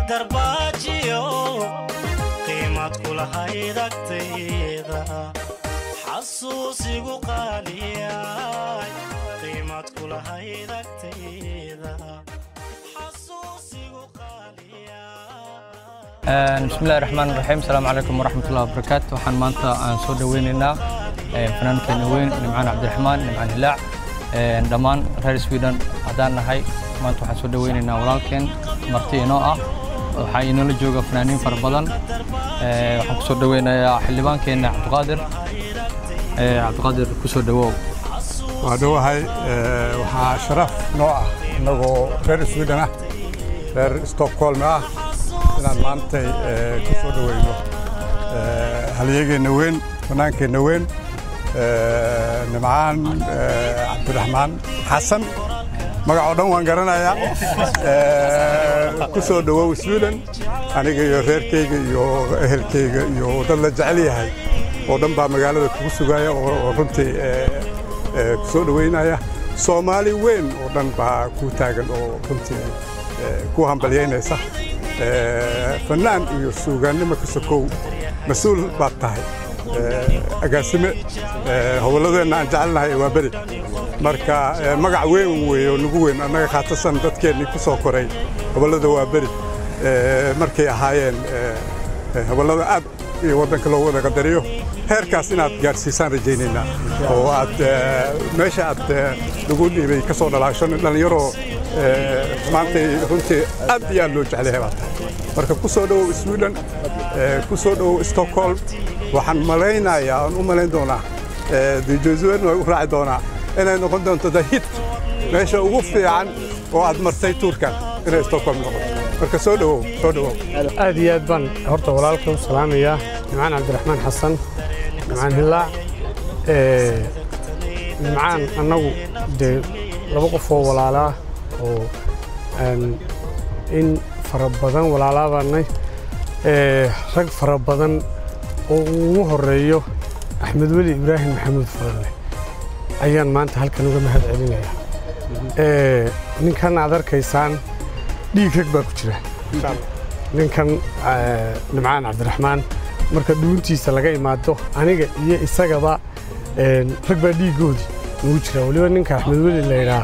darbaajiyo qiimad kulahayd agtayda xasuusigu qaaliyay qiimad kulahayd agtayda xasuusigu qaaliyay bismillahi raxmaan raxiim asalaamu calaykum waraxmatullahi wabarakaatu waxaan maanta aan soo dhoweynaynaa fanaankeena weyn nimcaan cabdiraxmaan nimcaan hilaac dhammaan reer sweden haddaan nahay maanta waxaan soo dhoweynaynaa walaalkeen marti inoo ah waxaa inoola jooga fanaaniin fara badan waxaan ku soo dhoweynayaa xildhibaankeenna cabdiqaadir cabdiqaadir ku soo dhowow waa dhowahay waxaa sharaf noo ah innagoo reer sweden ah reer stockholm ah inaan maantay ku soo dhoweyno halyegeenna weyn fanaankeenna weyn nimcaan cabdiraxmaan xasan magacoo dhan waan garanayaa ku soo dhowow sweden aniga iyo reerkayga iyo ehelkayga iyo dad la jecel yahay oo dhan baa magaalada kugu sugaya oo runtii ku soo dhoweynaya soomaali weyn oo dhan baa kuu taagan oo runtii ku hambalyaynaysa fannaan iyo suugaannimo ka sokow mas-uul baad tahay agaasime howladeenna aan jecelnahay waa beri marka magac weyn weeye oo nagu weyn annaga khaatasan dadkeennii ku soo koray hobollada waa beri markay ahaayeen hobollada aad iyo waddanka loo wada qadariyo heerkaas inaad gaadhsiisaan rajaynaynaa oo aad meesha aad lagu dhiibay ka soo dhalaasho dhallinyaroo maantay runtii aad iyo aad loo jeclayahay baa tahay marka ku soo dhowow sweden ku soo dhowow stockholm waxaan malaynayaa aan u malayn doonaa dijosuwen way u raaci doonaa inay noqon doonto the hit meesha ugu fiican oo aad martay tuurkan inay stockholm noqoto marka soo dhowow soo dhowow aad iyo aad baan horta walaalka u salaamayaa nimcaan cabdiraxmaan xasan nimcaan hilaac nimcaan annagu dee laba qof oo walaalaa oo in fara badan walaalaabaannay rag fara badan oo ugu horreeyo axmed weli ibraahim maxamuud faralle ayaan maanta halkan uga mahad celinayaa ninkan aad arkaysaan dhiig rag baa ku jira ninkan nimcaan cabdiraxmaan marka dhuuntiisa laga imaado aniga iyo isagaba rag baa dhiiggoodii nagu jira weliba ninka axmed weli laydhaa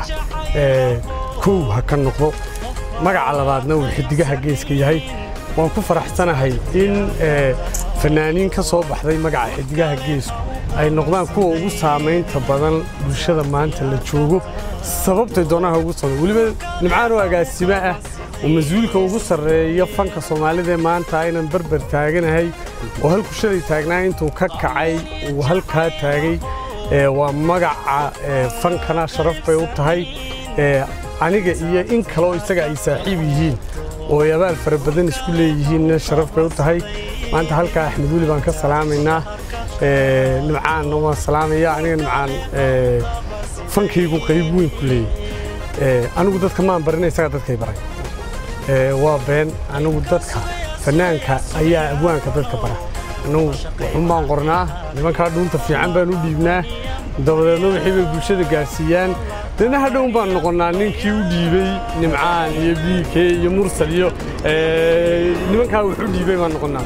kow ha ka noqdo magaca labaadna uu xidigaha geeska yahay waan ku faraxsanahay in fannaaniin ka soo baxday magaca xidigaha geesku ay noqdaan kuwa ugu saamaynta badan bulshada maanta la joogo sababtay doonaha ugu samay weliba nimcaan oo agaasimo ah oo mas-uulka ugu sarreeya fanka soomaalida ee maanta aynan berber taaganahay oo halku shalay taagnaa intuu ka kacay uu halkaa taagay waa magaca fankana sharaf bay u tahay aniga iyo in kaleoo isaga ay saaxiib yihiin oo ay abaal fara badan isku leeyihiinna sharaf bay u tahay maanta halkaa axmed weli baan ka salaamaynaa nimcaanna waan salaamaya aniga nimcaan fankaygu qayb weyn ku leeyay anigu dadka maan barina isagaa dadkay baray waa been anigu dadka fannaanka ayaa abwaanka dadka bara anigu waxun baan qornaa nimankaa dhuunta fiican baan u dhiibnaa dabadeedna wixii bay bulshada gaadhsiiyaan deedna hadhown baan noqonnaa ninkii u dhiibey nimcaan iyo biike iyo mursal iyo nimankaa wax u dhiibay baan noqonnaa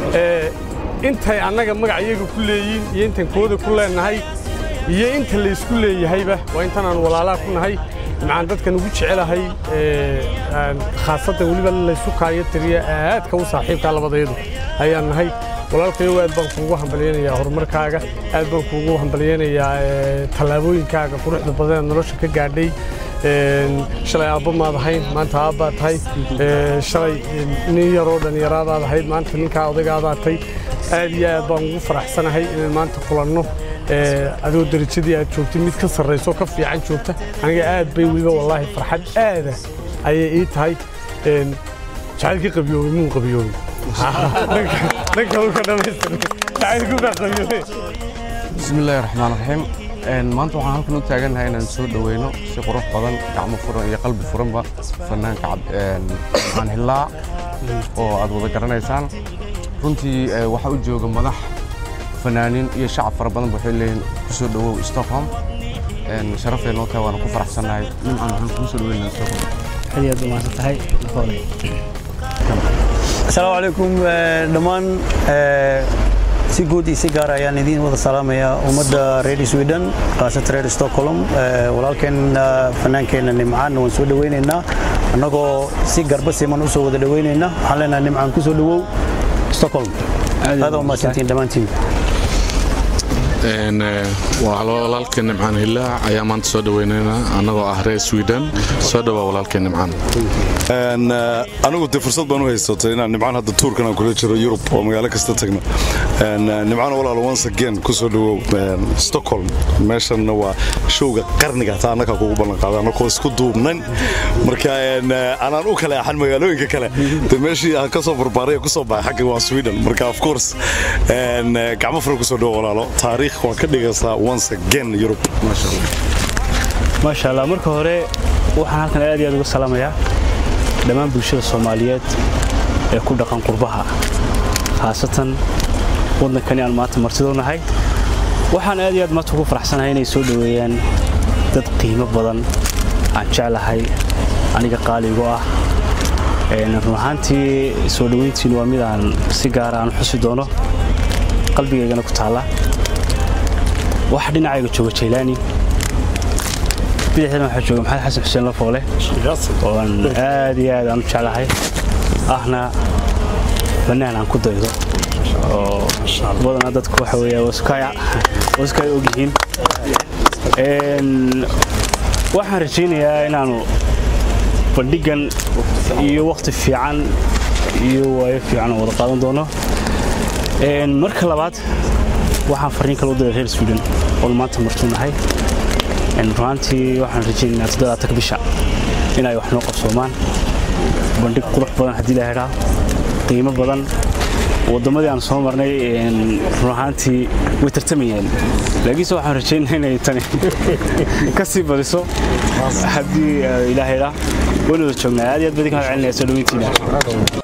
intay annaga magac iyaga ku leeyiin iyo intan kooda ku leennahay iyo inta laysku leeyahayba waa intanaan walaalaa ku nahay nimcaan dadkan ugu jecelahay khaasatan weliba laysu kaayo tiriya aadka u saaxiibkaa labadayadu ayaan nahay walaalkayow aad baan kuugu hambalyaynayaa horumarkaaga aad baan kuugu hambalyaynayaa tallaabooyinkaaga quruxda badan ee nolosha ka gaadhay shalay aabba maad ahayn maanta aabbaa tahay shalay nin yaroo dhallinyaraadaad ahayd maanta ninkaa odaygaadaad tahay aad iyo aad baan ugu faraxsanahay inaan maanta kulanno adoo darajadii aad joogtay mid ka sarrayso ka fiican joogta aniga aad bay weliba wallaahi farxad aada ayay ii tahay jacaylkii qabiyoobay muu qabiyoobay dhanka uu ka dhammaystiray jacaylkii baa qabiyoobay bismi illaahi raxmaan raxiim maanta waxaan halkan u taagannahay inaan soo dhoweyno si qurux badan gacmo furan iyo qalbi furanba fanaanka cabdicaan hillaa oo aad wada garanaysaan runtii waxaa u jooga madax fanaaniin iyo shacab fara badan waxay leeyihiin ku soo dhowow stockholm sharafay noo tahay waana ku faraxsannahay nimcan waxaan kugu soo dhoweynaa stockholm aad iyo aad u mahadsan tahay asalaamu calaykum dhammaan si guud iyo si gaar ayaan idiin wada salaamayaa ummadda reer sweden khaasatan reer stockholm walaalkeen fanaankeenna nimcaan waan soo dhawaynaynaa annagoo si garba siman u soo wada dhawaynaynaa waxaan leenahay nimcaan ku soo dhawow stockholm aad waa mahadsantiin dhammaantiin walaalkeen nimcaan hilaac ayaa maanta soo dhaweynaynaa annagoo ah reer sweden soo dhawaa walaalkeen nimcaan anigu dee fursad baan u haysatay inaan nimcaan hadda tuurkan aan kula jiro yurub oo magaalo kasta tagna nimcaan walaal once again ku soo dhawow stockholm meeshanna waa showga qarniga taa annagaa kugu ballan qaaday annagoo isku duubnan marka anaan u kale axan magaalooyinka kale de meeshii aan ka soo barbaaray ku soo baxay xagga waa sweden marka of course gacmo furan ku soo dhawo walaalo taariikh waa ka dhigaysaa once again yurub maasha allah maasha allah marka hore waxaan halkan aad iyo aad uga salaamayaa dhammaan bulshada soomaaliyeed ee ku dhaqan qurbaha khaasatan waddankani aan maanta martido nahay waxaan aad iyo aad maanta ugu faraxsanahay inay soo dhoweeyaan dad qiimo badan aan jeclahay aniga qaaligu ah run ahaantii soo dhoweyntiinu waa mid aan si gaara aan xusi doono qalbigaygana ku taalla waxa dhinacayga jooga jaylaani bidixdana waxaa jooga maxamed xasan xuseen lafoole oo aan aad iyo aad aan u jeclahay ahna banaan aan ku daydo oo badanaa dadku waxa weeya waska ay ogyihiin waxaan rajaynayaa inaanu bandhigan iyo wakhti fiican iyo waayo fiican oo wada qaadan doono marka labaad waxaan fariin kale u diray reer sweden oon maanta martuu nahay runaantii waxaan rajaynaynaa toddobaatanka bisha inay wax noo qabsoomaan bandhig qurux badan haddii la hedhaa qiimo badan wadammadii aan soo marnay run ahaantii way tartamayeen laakiinse waxaan rajaynaa inay tani ka sii badiso haddii ilaahay dhaa waynu wada joognaa aad iyo aad badi ka mahad celinaya soo dhaweyntiina